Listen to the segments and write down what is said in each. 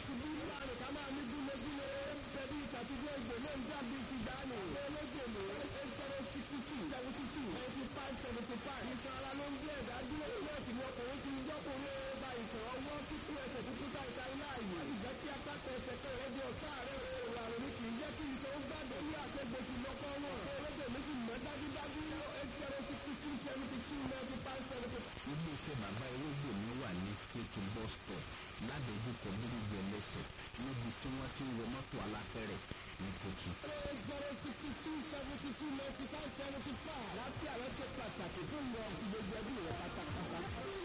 ṣubú láàrin ká máa ní gúlégúlé bẹbí ìtàtúgbò ìgbò náà ń dàbí ti dànù olóògbèlè eight zero sixty two seventy two ninety five seventy five ìṣan ara ló ń gbé ẹ̀dá dúró náà sì ni ọkùnrin ti ń gbọ́kùnrin ba ìṣàn ọwọ́ kíkú ẹsẹ̀ kíkú ta ìta ilá yìí ìjẹ́ kí apákọ̀ ẹsẹ̀ kan rẹ̀ di ọ̀tá rẹ̀ òòrùn àrùn ní kì í jẹ́ kí iṣan ó gbàgbé ní àtẹ̀gbèsì lọ́kọ́ wọn olóògbèlè sì mọ́ dájúdájú eight zero sixty two seventy two ninety five seventy five. iléeṣẹ́ bàbá ewégbò mi wà ní kéèkì bus stop ládojúkọ bíríjì ẹlẹ́sẹ̀ níbi tí wọ́n ti ń wọ mọ́tò alápẹ̀rẹ̀ ní kòtù. eight zero sixty two seventy two ninety five seventy five. láti àwọn ṣe pàtàkì fún ìwọ gbogbo ẹbí rẹ pátápátá.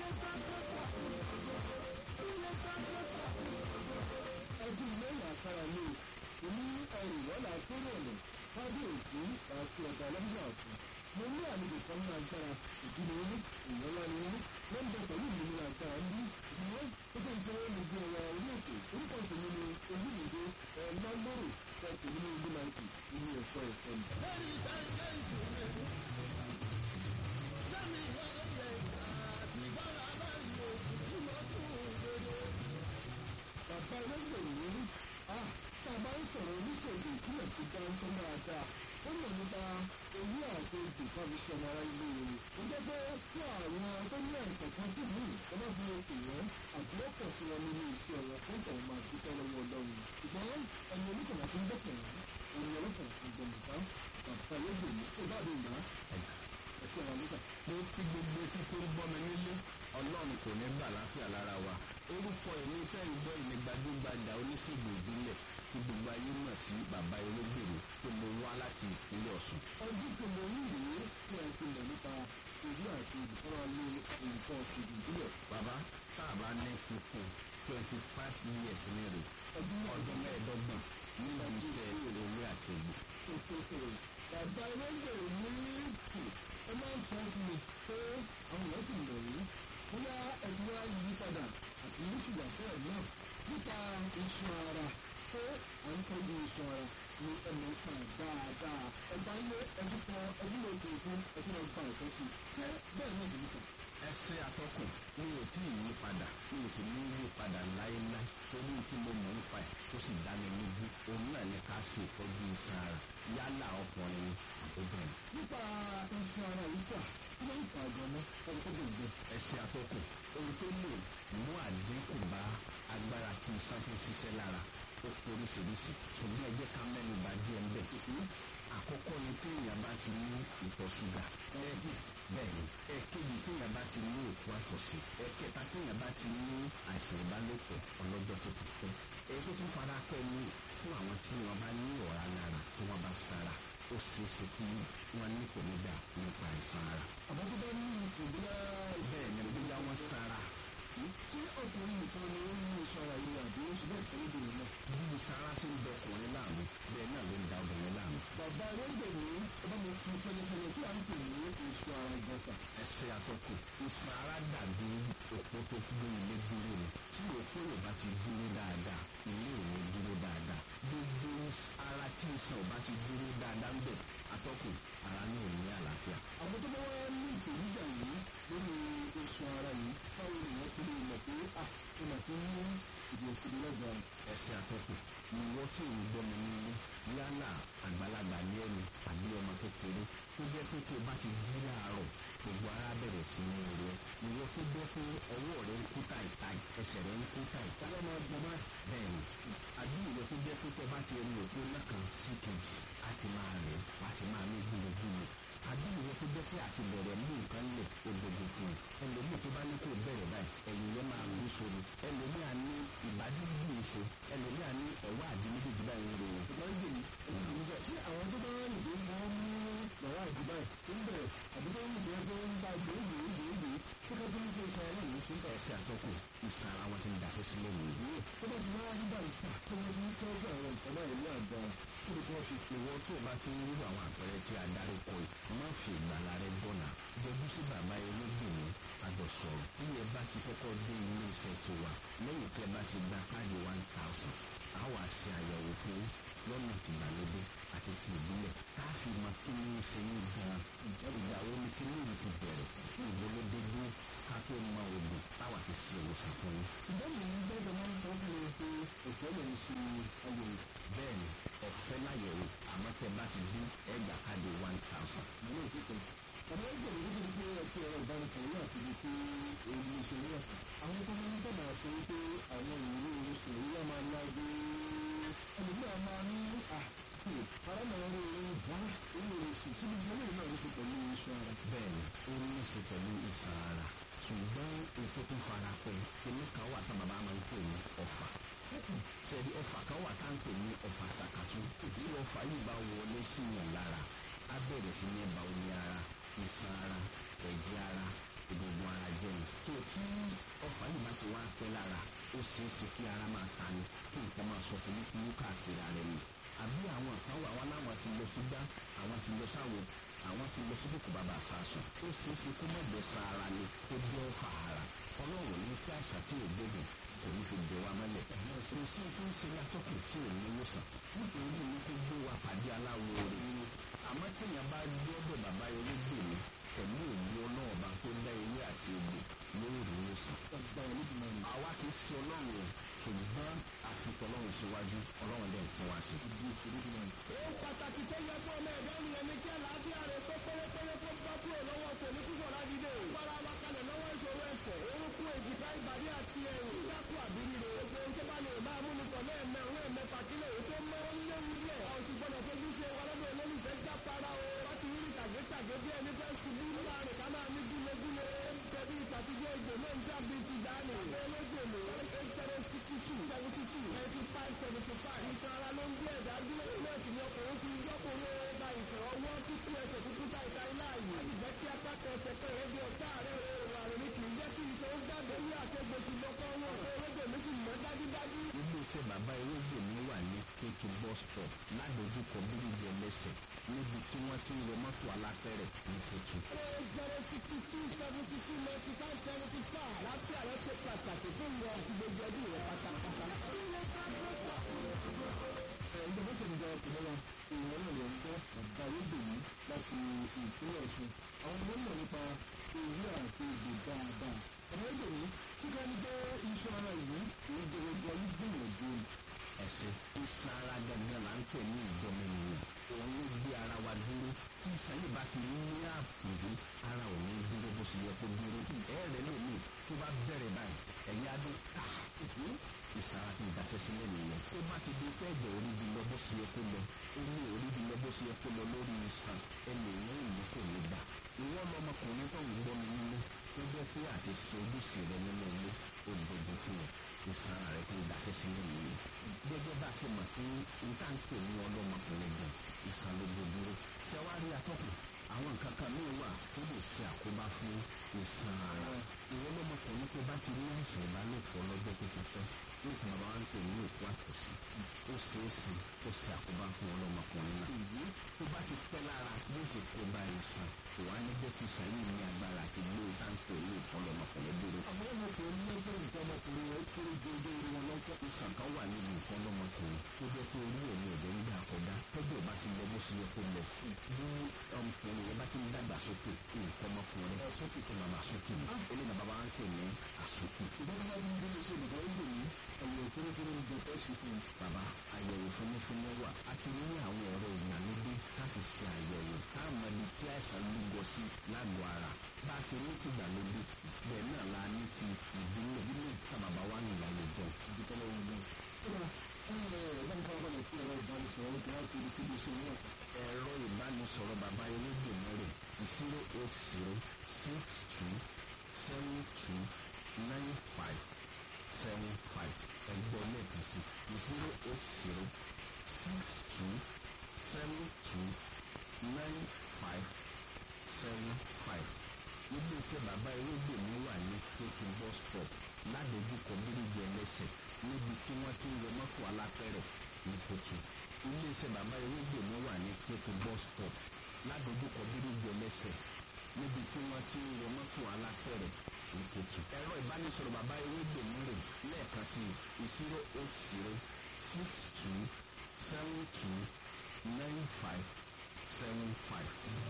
ẹbí lẹ́yìn àkàrà mi èmi ẹrù wọ́lá kéré ọ̀nà kábíyèsí àti ọ̀gá ọlọ́dún ọ̀tún. mo ní àlejò kan ní agbára ìdílé yín ìyọ́lá ni yín wọ́n bẹ pẹ̀lú mi ní agbára ń bí ìdílé tó tó ń jẹ́ ẹni bí ọwọ́ orí òkè orúkọ tèmi ni olúmìdé ẹ̀ lọ́lọ́rò ẹ̀ tèmi ní ìlú máìkì ilé ẹ̀kọ́ ẹ̀kọ́ mi. bàbá ẹlẹ́gbẹ̀ẹ́ yìí a tàbá ń sọ̀rọ̀ oníṣègùn ìpínlẹ̀ tó dá ń tán dáadáa ó mọ̀ nípa owó àti ojú kan fi ṣọmọ ara ilé rẹ̀. ó jẹ́ pé fún àwọn tó ní àìsàn kan sí ìlú ọmọ fi oṣù yẹn àti ó pọ̀ sí wọn nínú iṣẹ́ wọn fún ìtàn máa dúpẹ́ lọ́wọ́ ọlọ́run. ṣùgbọ́n ẹni oníkànnà tó ń dọ̀kẹ̀ ẹni ọlọ́kàn tó ń gbọ̀mùká bàbá ẹlẹ́gbẹ̀ẹ́ yìí tó bá dé ìgbà ẹ̀ṣẹ̀ wọn nígbà. mo fi gbogbo etí tó ń gbọ́ mi nílé ọlọ́run kò ní gbà láfíà lára wa orúkọ èmi fẹ́ ń gbọ́ ìní gbajúgbajà oníṣègùn ìbílẹ̀ tí gbogbo ayé mọ̀ sí bàbá ewégbèrè tó mo wá láti ìpínlẹ̀ ọ̀ṣun. ọdún tó mọ ní ìwé tí a ti mọ̀ nípa ìlú àti ìdíkọ́ra lé nǹkan ọ̀sìn ìbílẹ̀. bàbá tá a bá ní fífún twenty five years ní rè ọdún mẹ́ẹ̀ẹ́dọ́gbọ̀n nínú iṣẹ́ ewé àti egbò. bàbá ẹlẹ́gbẹ̀rẹ̀ ní kù ẹ máa ń sọ fún mi pé àwọn èèyàn sì ń lọ rí bóyá ẹtí wá yí padà àti ní ṣùgbọ́n fẹ́ẹ̀ náà nípa iṣan ara pé à ń tọ́jú iṣan ara ní ẹnu kan dáadáa ẹgbà ilé ẹbí kan ẹbí lè tó fún ẹbí náà gba ẹ̀kọ́ sí ṣé bẹ́ẹ̀ náà nìyí kan. ẹsẹ atọkùn mi ò tí ì yí padà mi ò sì ní yí padà láéláé torí tí mo mọ̀ nípa ẹ̀ tó sì dá mi lójú òun náà ní ká ṣe ìtọ́jú iṣan ara yálà ọkùnrin àbóbìnrin. nípa iṣan ara yìí sà kí ló ń fa àgbọ̀nà ọkọ̀ gbogbo. ẹsẹ atọkùn ohun tó lè mú àdínkù bá agbára tí iṣan fi ṣiṣẹ́ lára ó oríṣiríṣi ṣùgbọ́n ẹ jẹ́ ká mẹ́nu bà díẹ̀ ń bẹ̀. àkọ́kọ́ ni tí èèyàn bá ti ní ìtọ̀ ṣúgà ẹ̀ẹ́dì bẹ́ẹ̀ ni ẹ̀ẹ́kejì tí èèyàn bá ti ní òkú àtọ̀sí ẹ̀ẹ́kẹta tí èèyàn bá ti ní àìsàn ìbálòpọ̀ ọlọ́jọ́ tó ti pẹ́ èyí tó tún fara pẹ́ ní fún àwọn tí wọ́n bá ní ọ̀rá lára tí wọ́n bá sára ó ṣeé ṣe kí wọ́n ní ìpèníjà nípa àìsàn ara. àbọ̀ tó bá ní ìpínlẹ̀ bẹ́ẹ̀ ni bóyá wọ́n sára tí ọkùnrin nìkan ni ó ní iṣan ara yìí àbí oṣù bẹ́ẹ̀ fẹ́ lóbìnrin náà. bí sára ṣe ń dọkùnrin láàmú bẹ́ẹ̀ náà ló ń da obìnrin láàmú. bàbá ẹlẹ́gbẹ̀rún ọba mi fi fẹlẹfẹlẹ tí a ń pè ní iṣan ara ìjọsà. ẹsẹ̀ àtọkù iṣan ara dàbí òpó tó gbé ilé dúró ni tí òpó yóò bá ti dúró dáadáa ilé ò ní dúró dáadáa gbogbo ara tí iṣan ò bá ti dúró dáadáa ń bẹ̀ àtọkù ara ní òní àlàáfíà. àwọn tó bá wá ní ìpèníjà yìí lórí iṣan ara yìí báwo ni wọ́n ti lè mọ̀ pé à ó mà ti ní ìdí òkèdè lọ́gbàá. ẹsẹ̀ àtọkù ìwọ tí ò ń gbọ́ mi nínú yálà àgbàlagbà ní ẹni àbí ọmọ kékeré tó jẹ́ pé tó bá ti jí láàárọ̀ gbogbo ara bẹ̀rẹ̀ sí ní rẹ̀ ìwọ tó jẹ́ pé ọwọ́ rẹ̀ ń kú tàìtàì ẹsẹ̀ rẹ̀ ń kú tàìtàì ọlọ́ máa gbọ́ máa. bẹ́ẹ̀ni àbí ìwọ tó jẹ́ pé tó bá ti rí òpó lẹ́kan sí kejì á ti máa rẹ̀ á ti máa ní gbúgbúgbú àbí ìwọ tó jẹ́ pé àti bẹ̀rẹ̀ mú nǹkan lẹ̀ ògbógbò fún un ẹlòmíì tó bá ní kó bẹ̀rẹ̀ báyìí ẹ̀yìn yẹn máa ń sori ẹlòmíì á ní ìbàdí gbù ìṣe ẹlòmíì á ní ẹ̀wọ́ àdí méjèèjì báyìí ń ròyìn. ìgbà ń gbèmí ìgbà tí àwọn tó bá wà nìgbè máa ń mú yàrá àdúgbà tó ń bẹ̀rẹ̀ àbí tó ń bẹ̀rẹ̀ tó ń bá gbòógbò gbòógbò tó kọ́ tó ń fi iṣan ara yìí ṣe ń bẹ̀. ẹsẹ̀ àtọ́kù ìsàn ara wọn ti ń daṣẹ́ sílẹ̀ nìyí. tó bá ti wá rí báyìí sà tó wọ́n ti ń tọ́jú àwọn nǹkan báyìí ní àgbà kí ni kí wọ́n fi pè wọ́n tó o bá ti ń rú àwọn àpẹẹrẹ tí a darí kọ yìí má fi ìgbàlá rẹ gbọ́nà jọjú sí bàbá ẹlẹ́gbẹ̀ẹ́ agbọ̀sọ̀rọ̀ tí ẹ bá ti kọ́kọ́ dé ilé iṣẹ́ tó wà lẹ́yìn tí ẹ bá ti gba káàdì one thousand a wà ṣe àyẹ̀wò fún lọ́nà tìgbàlódé àti ti ìbílẹ̀ ká fi mọ kí ní í ṣe ní gan ìgbà wo ni kí ní ìlú ti bẹ̀rẹ̀ ìgbólódé gbé ká tó mọ òògùn táwa fi ṣe ìwòsàn fún yín. ìbọn mi ń gbọ́dọ̀ máa ń sọ fún mi pé òkè àwọn tó máa ń dábàá sọ wípé àwọn ìrírí oríṣi èyí á máa lágbé ẹlòmíràn máa ní à arámọ̀ràn orin bá orí oṣù tí gbogbo eléyìí náà ń ṣe pẹ̀lú iṣan ara. bẹ́ẹ̀ni ó ní í ṣe pẹ̀lú ìsàn ara ṣùgbọ́n ètò tó fara pẹ́ kíní kan wà tá bàbá máa ń pè ní ọ̀fà ṣẹ̀rí ọ̀fà kan wà tá à ń pè ní ọ̀fà ṣàkàtú tí ọ̀fà yìí bá wọlé sí yàn lára á bẹ̀rẹ̀ sí ní ba omi ara ìsàn ara ẹ̀jẹ̀ ara egungun ara jẹ́ ni tó tí ọ̀fà yìí bá ti wá pẹ́ lára ó ṣeé ṣe kí ara máa ta ni kí nǹkan máa sọ fún mi káàkiri ara ẹni àbí àwọn kan wà wọn láwọn ti lọ sí gbá àwọn ti lọ sáwo àwọn ti lọ síbùkù bàbá àsásùn ó ṣeé ṣe kó má bẹ sa ara ni kó jẹ́ ọ̀fà ara ọlọ́run ní kí àṣà tí ò gbógun kò ní fi bẹ̀ wá mọ́lẹ̀ kò sí tí ń ṣe látọ́kùn tí ò ní wòsàn nítorí ní kó gbé wa pàdé aláwo rẹ̀ nínú àmọ́ téèyàn bá gbọ́dọ̀ bàbá ewégbè mi pẹ̀lú òní ọlọ́ọ̀bá tó dá ewé àti egbò lórí wòsàn. àwa kì í ṣe ọlọ́run o ṣùgbọ́n àfikún ọlọ́run síwájú ọlọ́run dẹ̀ ń fún wa sí. ó pàtàkì tó yẹ fún ọmọ ẹ̀dá ènìyàn ní kí àlàáfíà rẹ̀ tó pérépéré tó bá kúrò lọ́wọ́ kò ní kíkọ̀ ládìde. fara wa kalẹ̀ lọ́wọ́ ìṣòro ẹsẹ̀ orúkún èjìká ìbàdí àti ẹ̀yìn. dídákù àbírí rẹ̀ gbogbo ohun tó bá lè máa mú ní pẹ̀lú ẹ̀mẹ́ òun ẹ̀mẹ́fà kílẹ̀ èyí tó mọ́ ó léwu díẹ̀. a ò sì gbọ́dọ̀ fojú ṣe wa lọ́dọ̀ olólùfẹ́ já para o. láti rí tàgétàgé bí ẹni fẹ́ ṣubú láàrin ká máa ní gúlegúle. tẹ̀bí ìtàtijọ́ ìgbò náà ń jábí ti dání. olóògbèlè eight zero sixty two seventy two ninety five seventy five. ìṣan ara ló ń gbé ẹ̀dá dúró. ilé ìsìn ọkùnrin fi yọkùnrin ọba ìṣàn ọwọ́ títí ẹsẹ̀ tuntun ta ìta ilá yìí. láti jẹ́ kí apáta ẹsẹ̀ pé rẹ̀ bí ọ̀tá rẹ̀ rẹ̀ àrùn ní kì í jẹ́ kí iṣan ó jáde ní àtẹ̀gbèsì lọ́kọ́ wọn. olóògbé mi sì mọ́ dájúdájú. iléeṣẹ́ bàbá ewégbè mi wà ní kéèkì bus stop ládojúkọ bíríjì ẹlẹ́sẹ̀ níbi tí wọ́n ti ń wọ mọ́tò alápẹ̀rẹ̀ ní kòtù. eight zero sixty two seventy two ninety five seventy five. láti àlọ́ ṣe pàtàkì fún ìwọ àti gbogbo ẹbí rẹ pátápátá. ìjọba ṣe ń jẹ ọkùnrin wa ìwọ náà lè ń gbọ́ bàbá ewégbè yìí láti ìpínlẹ̀ ọ̀ṣun. àwọn ọmọ mọ̀ nípa ewé àti èdè dáadáa. bàbá ewégbè yìí tí ká ní pé iṣan ara yìí kì í gbogbo ayé gbìyànjú ẹsẹ̀ iṣan ara gangan là ń pè ní ìdọ́mẹnìyàn òun ló gbé ara wa dúró tí iṣan yìí bá ti ní àpòjù ara ò ní dúró bó ṣe yẹ kó dúró ẹ̀rẹ̀ lómi tó bá bẹ̀rẹ̀ báyìí ẹ̀yìn adó ká iṣan ara ti daṣẹ́ sílẹ̀ nìyẹn tó bá ti di pé ẹ̀jẹ̀ orí bi lọ bó ṣe yẹ kó lọ omi orí bi lọ bó ṣe yẹ kó lọ lórí iṣan ẹni ìwọ̀n ìlú kò ní gbà ìwọ́n lọmọkùnrin tó ń gbọ́ mi nínú tó jẹ́ pé àti ṣe ojúṣe rẹ nínú ilé ó gbogbo fún ọ ìsan ara rẹ ti ń daṣẹ́ sílẹ̀ nìyẹn gẹ́gẹ́ bá a ṣe mọ̀ pé nǹkan ń pè ní ọlọ́mọkùnrin gan ìsan ló gbogbo ṣé wàá rí atọ́kùn àwọn nǹkan kan ní wà tó lè ṣe àkóbá fún ìsan ara ìwọ lọ́mọkùnrin tó bá ti ní àìsàn ìbálòpọ̀ lọ́jọ́ tó ti pẹ́ ní ìfún bàbá wa ń pè ní òkú àtòsí ó ṣeé ṣe kó ṣe àkóbá fún ọlọ́mọkùnrin náà tó bá ti pẹ́ lára yóò ti kó bá ìsan kò wá ní jẹ́ kí ìsan yìí ní agbára àti gbé táǹkì ní ìfọlọ́mọkùnrin dúró. àwọn ọmọkùnrin ní ẹgbẹ́ nǹkan ọmọkùnrin rẹ̀ kéré ju ojú orí wọn lọ́jọ́. ìsàn kan wà níbi nǹkan lọ́mọkùnrin tó jẹ́ pé orí ẹ̀mí ẹ̀jẹ̀ ń gbà kọjá tọ́jú ẹ̀ bá ti lọ bó ṣe yẹ kó lọ. bí ọmọkùnrin yẹn bá ti ń dàgbà sókè nǹkan ọmọkùnrin sókè tó máa máa sókè ní. eléyìí bàbá wa ń pè ní àsókè. ìjọba bá ti ń dúró sí ìdìbò ìgbò yìí ẹ̀yọ̀ fúnifúni ń jẹ fẹ́ ṣe fún un. bàbá àyẹ̀wò fúnnífúnní wà a ti ní àwọn ẹ̀rọ ìgbàlódé láti ṣe àyẹ̀wò táwọn ẹni tí àìsàn lúgọ sí lágọ̀ọ́ ara bá a ṣe ní ti ìgbàlódé bẹ́ẹ̀ náà la ní ti ìbílẹ̀ ìbílẹ̀ tábàbá wa ní ìlànà ìjọ. ìdíkọ́lọ́ ogun. ẹ̀rọ ìbánisọ̀rọ̀ bàbá elégbèmọ́rẹ̀ zero eight zero six two seven two nine five seven five ẹgbẹ́ lẹ́ẹ̀kan sí zero eight zero six two seven two nine five seven five iléeṣẹ́ bàbá elégbèmí wà ní kéèkì bus stop ládojúkọ bíríjì ẹlẹ́sẹ̀ níbi tí wọ́n ti ń wọ mọ́tò alápẹ̀rẹ̀ ní kòtù iléeṣẹ́ bàbá ewégbèmí wà ní kéèkì bus stop ládojúkọ bíríjì ẹlẹ́sẹ̀ níbi tí wọ́n ti ń wọ mọ́tò alápẹ̀rẹ̀ ní kòtù. ẹ̀rọ ìbánisọ̀rọ̀ bàbá ewégbèmí rè lẹ́ẹ̀kan sí zero eight zero six two seven two nine five seven five.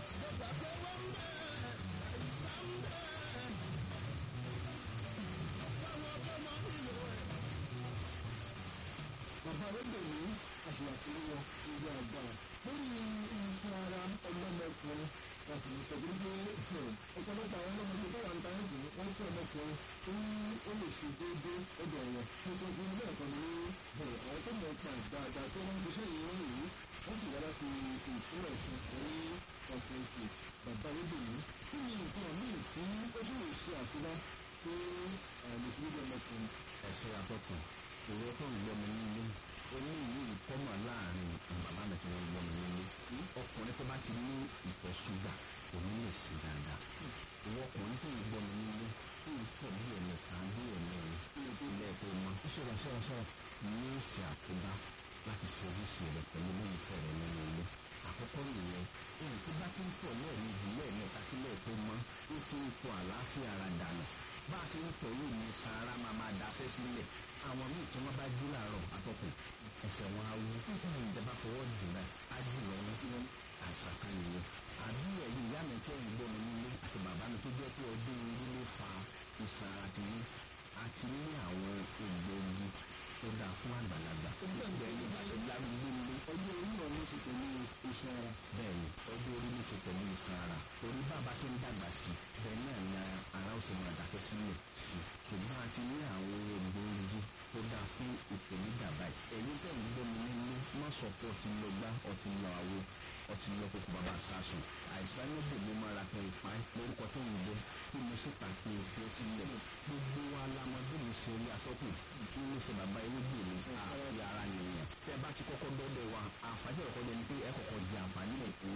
bàbá arẹ́gbẹ̀mí àṣìyàfẹ́ wọn ilé agbára lórí iṣẹ́ ara ọlọ́mọkùnrin láti lè sọ pé ọ̀pọ̀lọpọ̀ àwọn ọmọdé tó wà ní táyẹ̀sì wọ́n tún ọmọkùnrin tó ní ó lè ṣe déédéé ọdọ̀ ẹ̀yẹ nítorí fún ilé ẹ̀kọ́ ní àwọn tó mọ̀ pa dáadáa tó wọ́n ń gbéṣẹ́ yìí wọ́n yìí wọ́n sì wá láti ìpínlẹ̀ ọ̀sùn ní ọ̀sẹ̀ ìpè bàbá olóbìnrin kí ni nǹkan míì tí ó tún lè ṣe àfihàn pé mùsùlùmí ọmọkùnrin ẹ̀ṣẹ̀ àtọkùn ìwọ tó ń gbọ́ mi nílé oníyìí kọ́mọ̀ láàrin bàbá mi tí wọ́n gbọ́ mi nílé ọkùnrin tó bá ti ní ìtọ̀ ṣúgà kò ní lè ṣe dáadáa ìwọ ọkùnrin tó ń gbọ́ mi nílé tí ń tọ̀ bí ẹ̀mẹ̀ta bí ẹ̀mẹ̀rin ilé ẹ̀kọ́ mọ́ ṣọ̀rọ̀ ṣọ̀rọ̀ ṣọ̀rọ̀ ní ṣe àkóbá láti ṣe ojúṣe rẹ̀ pẹ̀lú olólùfẹ́ rẹ̀ nínú ilé àkọ́kọ́ nìyẹn èyí tó bá ti ń tọ̀ lẹ́ẹ̀mejì lẹ́ẹ̀mẹ́ta sílẹ̀ tó mọ́ ó ti ń tọ̀ àlàáfíà ara dànù bá a ṣe ń tọ̀ yìí ní sahara máa máa daṣẹ́ sílẹ̀ àwọn míì tí wọ́n bá jí làárọ̀ àtọkùn ẹsẹ̀ wọn á wú ìjọba fọwọ́ jùlọ á jù lọ wọn àìsàn kan nìyẹn àbí ẹ̀yìn ìyá mi tẹ́ ìgbọ́ mi nílé àti bàbá mi tó jẹ́ pé ọdún orí ló fa ìsàn àti ní àti ní àwọn egbòogi tó dáa fún àgbàlagbà ìgbẹ́ yìí àti lárúgbó nílé ọjọ́ orí wọn ló ṣe pẹ̀lú iṣan ara bẹ́ẹ̀ ni ọjọ́ orí ló ṣe pẹ̀lú ìsàn ara torí bàbá ṣe ń dàgbà sí bẹ́ẹ̀ náà ni ara ó ṣe máa dàfẹ́ sílẹ̀ sí ṣùgbọ́n a ti ní àwọn egbòogi tó dáa fún ìpèníjà báyìí ẹ̀yin tẹ̀ ń gbọ́ mi nílé má sọ pé ọtí lọ gbá ọtí lọ àwo ọtí lọ kókó bàbá sásùn àìsàn ní bèbè mọ́ra pé ìpa lórúkọ tó ń jẹ kí mo sì ta kí n fi sílẹ̀ gbogbo wa lamọdé mi ṣe rí atọ́kùn kí mo ṣe bàbá ewébè mi àti ara nìyẹn tẹ bá ti kọ́kọ́ dọ́dọ̀ wa àǹfààní ọ̀kọ́ jẹ ni pé ẹ kọ́kọ́ di àǹfààní rẹ̀ pé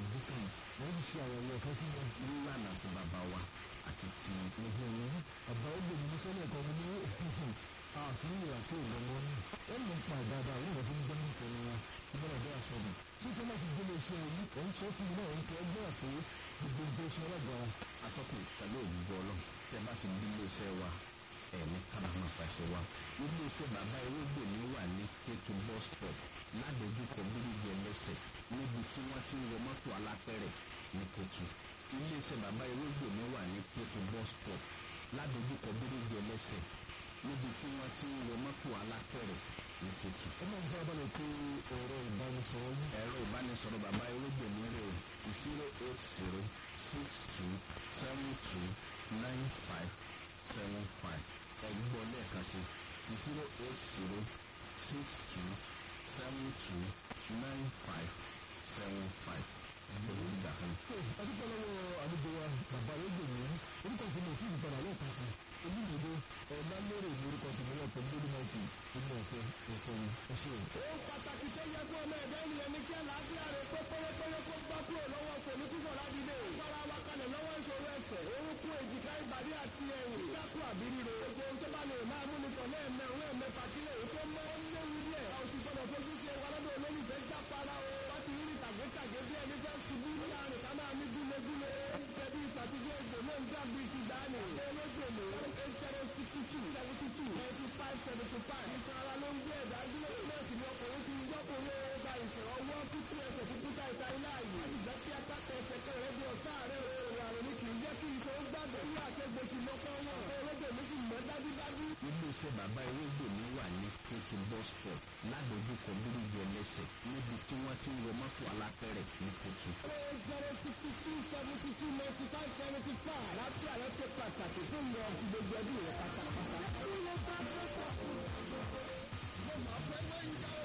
wọ́n ti ṣe àyẹ̀wò ọ̀fẹ́ fún wọn. nílànà fún bàbá wa àti ti àbá ó gbèmí ní sọ́lẹ̀ kan ní àfihàn àti ìgbọ̀ngàn ní. ẹ mọ̀ pa ìdáadáa òun ìgbà tó ń gbọ́ ní ìfẹ́ wa ìgbọ́dọ̀ bẹ́ẹ̀ sọ̀rọ̀. títí láti gbélé iṣẹ́ yìí òun sọ fún mi náà òun kẹ́ ẹgbẹ́ àpò gbogbo nǹkan iṣẹ́ ọlọ́gbàá. atọ́kùn pẹ̀lú ògbó ọlọ́ tẹ bá ti di iléeṣẹ́ wa ẹ̀mí kábàámà fàṣẹ wa iléeṣẹ́ bàbá ewégbè mi wà ní kétu bus stop ládojúkọ bíríjì ẹlẹ́sẹ̀ níbi tí wọ́n ti ń wọ mọ́tò alápẹ̀rẹ̀ ní kétu iléeṣẹ́ bàbá ewégbè mi wà ní kétu bus stop ládojúkọ bíríjì ẹlẹ́sẹ̀ níbi tí wọ́n ti ń wọ mọ́tò alápẹ̀rẹ̀ ní kétu. ẹ máa ń fẹ́ abalẹ̀ pé ẹ̀rọ ìbánisọ̀rọ̀ yìí. ẹ̀rọ ìbánisọ̀rọ̀ bàbá ewégbè mi rè o zero eight zero six two seven two nine five seven five ẹgbọ́n lẹ́ẹ̀kan sí zero eight zero six two seven two nine five seven five gbogbo ìgbà kan. adúpẹ́ lọ́wọ́ àlejò wa bàbá rédíò ní orúkọ tí mo ti ń padà lẹ́ẹ̀kan sí olùdíje ọ̀làlérè ní orúkọ tí mo lọ́pọ̀ lórí náìtì nínú ọ̀fẹ́ ẹ̀fọ́ mi ẹ ṣe o. ó pàtàkì tó yẹ fún ọmọ ẹ̀dá ènìyàn ní kí àlàáfíà rẹ̀ pé pérépéré kó gbá kúrò lọ́wọ́ kòní púpọ̀ ládìde. fara wa kalẹ̀ lọ́wọ́ ìṣòro ẹsẹ̀ orúnkún èjìká ìbàdí àti ẹ̀yìn. dákú àbí ríro. gbogbo ohun tó bá lè máa mú nìkan lẹ́ẹ̀mẹ́ òun ẹ̀mẹ́fà kílẹ̀ èyí tó mọ́ ó léwu díẹ̀. a ò sì gbọdọ̀ fojú ṣe wa lọ́dọ̀ olólùfẹ́ jápara o. wọ́n ti rí tàgétàgé bí ẹni fẹ́ ṣubú ní àrùn ká máa ní gúlegúle. bẹ̀bí ìtàtijọ́ ìgbò náà ń dàbí ti dání. olóṣèlú eight zero sixty two seventy two ninety five seventy five. ìsan ara ló ń gbé ẹ̀dá dúró. náà sì ni ọkùnrin ti ń gbọ́kùnrin ó gba ìsàn ọwọ́ kúkú ẹsẹ̀ kúkúta ìta ilé ààyè. láti jẹ́ kí atákọ̀ ẹsẹ̀ kan rẹ̀ di ọ̀tá rẹ̀ o. ìràrùn ni kì í jẹ́ kí iṣan ó gbàgbé. ní àtẹ̀gbèsì lọ́kọ́ wọn. olóde mi sì mọ́ dájúdájú. iléeṣẹ́ bàbá ewégbè mi wà ní kétu bus stop ládojúkọ bíríjì ẹlẹ́sẹ̀ níbi tí wọ́n ti ń wọ mọ́tò alápẹ̀rẹ̀ ní kétu. eight zero sixty two seventy two ninety five seventy five. láti àlọ́ ṣe pàtàkì fún ìyọ̀ gbogbo ẹbí rẹ̀ pátá.